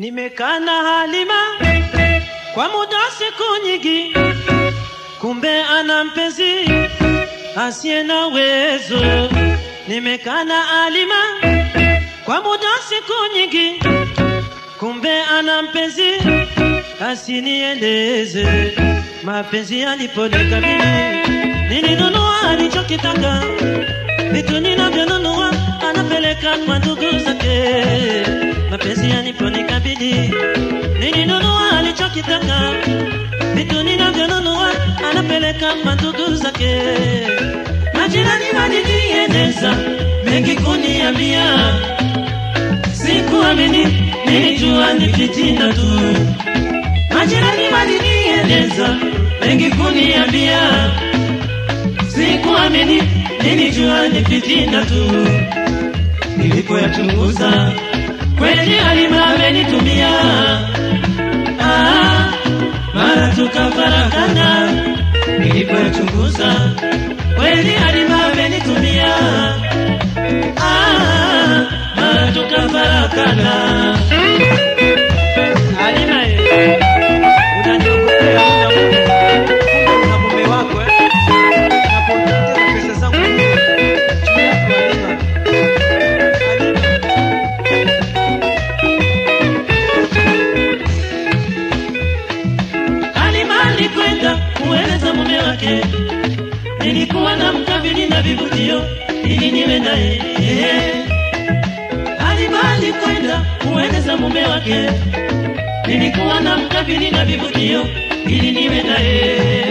Nimekaa na Halima kwa muda siku nyingi, kumbe ana mpenzi asiye na uwezo. Nimekaa na Halima kwa muda siku nyingi, kumbe ana mpenzi asinieleze. Mapenzi yaliponikabili, nilinunua alichokitaka, vitu ninavyonunua anapeleka kwa ndugu zake. Mapenzi yaliponikabili, nilinunua alichokitaka, vitu ninavyonunua anapeleka kwa ndugu zake. Majirani walinieleza mengi kuniambia, sikuamini, nilijua ni fitina tu. Majirani walinieleza mengi kuniambia, sikuamini, nilijua ni fitina tu. Nilipoyachunguza kweli Halima amenitumia, ah, mara tukafarakana. Nilipoyachunguza kweli Halima amenitumia, ah, mara tukafarakana. Halima, eh, unaniogopea muda wote. Kumbe una mume wako eh? Unapoteza pesa zangu juu yako Halima. Halima. Halima alikwenda kueleza mume wake, nilikuwa na mkabili na vivutio ili niwe naye. Halima alikwenda kueleza mume wake, nilikuwa na mkabili na vivutio ili niwe naye.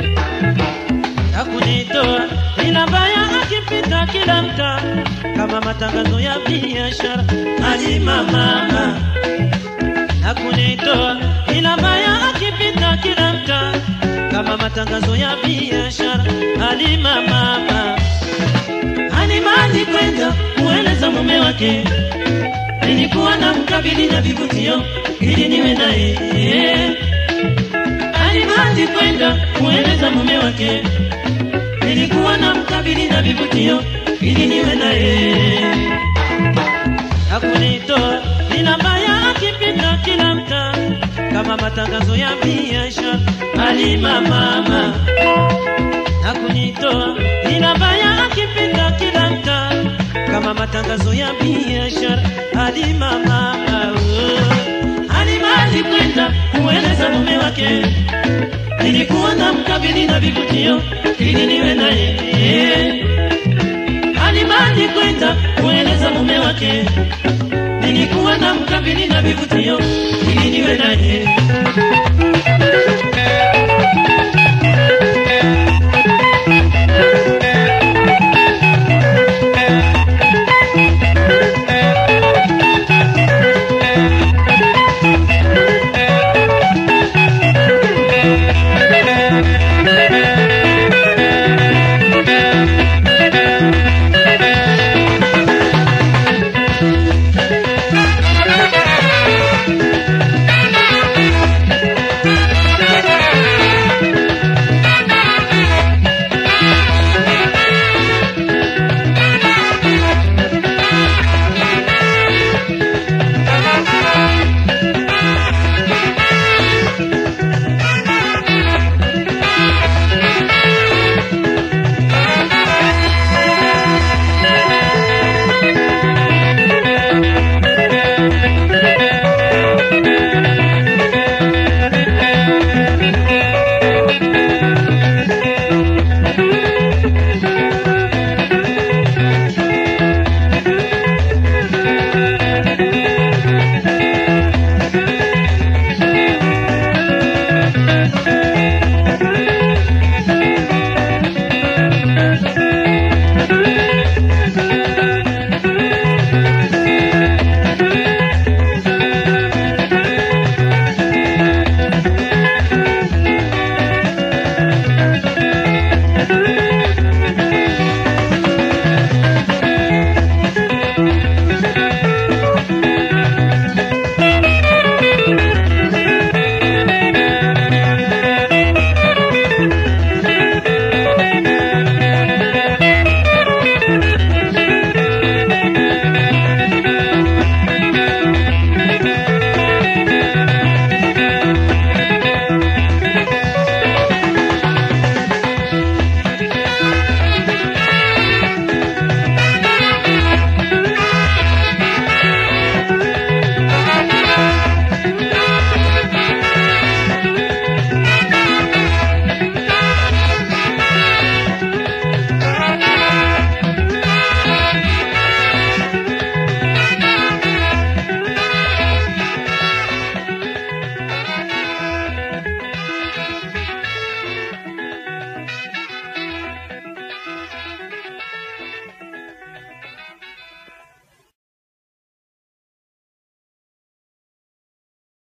Hakunitoa ila mbaya, akipita kila mtaa kama matangazo ya biashara. Halima mama hakunitoa ila mbaya, akipita kila mtaa kama matangazo ya biashara. Halima mama, Halima alikwenda kueleza mume wake, nilikuwa na mkabili na vivutio ili niwe naye. Halima alikwenda kueleza mume wake, nilikuwa na mkabili na vivutio ili niwe naye hakunitoa ila mbaya, akipita kila mtaa kama matangazo ya biashara. Halima mama hakunitoa ila mbaya, akipita kila mtaa kama matangazo ya biashara. Halima mama oh. Halima alikwenda kueleza mume wake, nilikuwa na mkabili na vivutio ili niwe naye Halima alikwenda kueleza mume wake, nilikuwa na mkabili na vivutio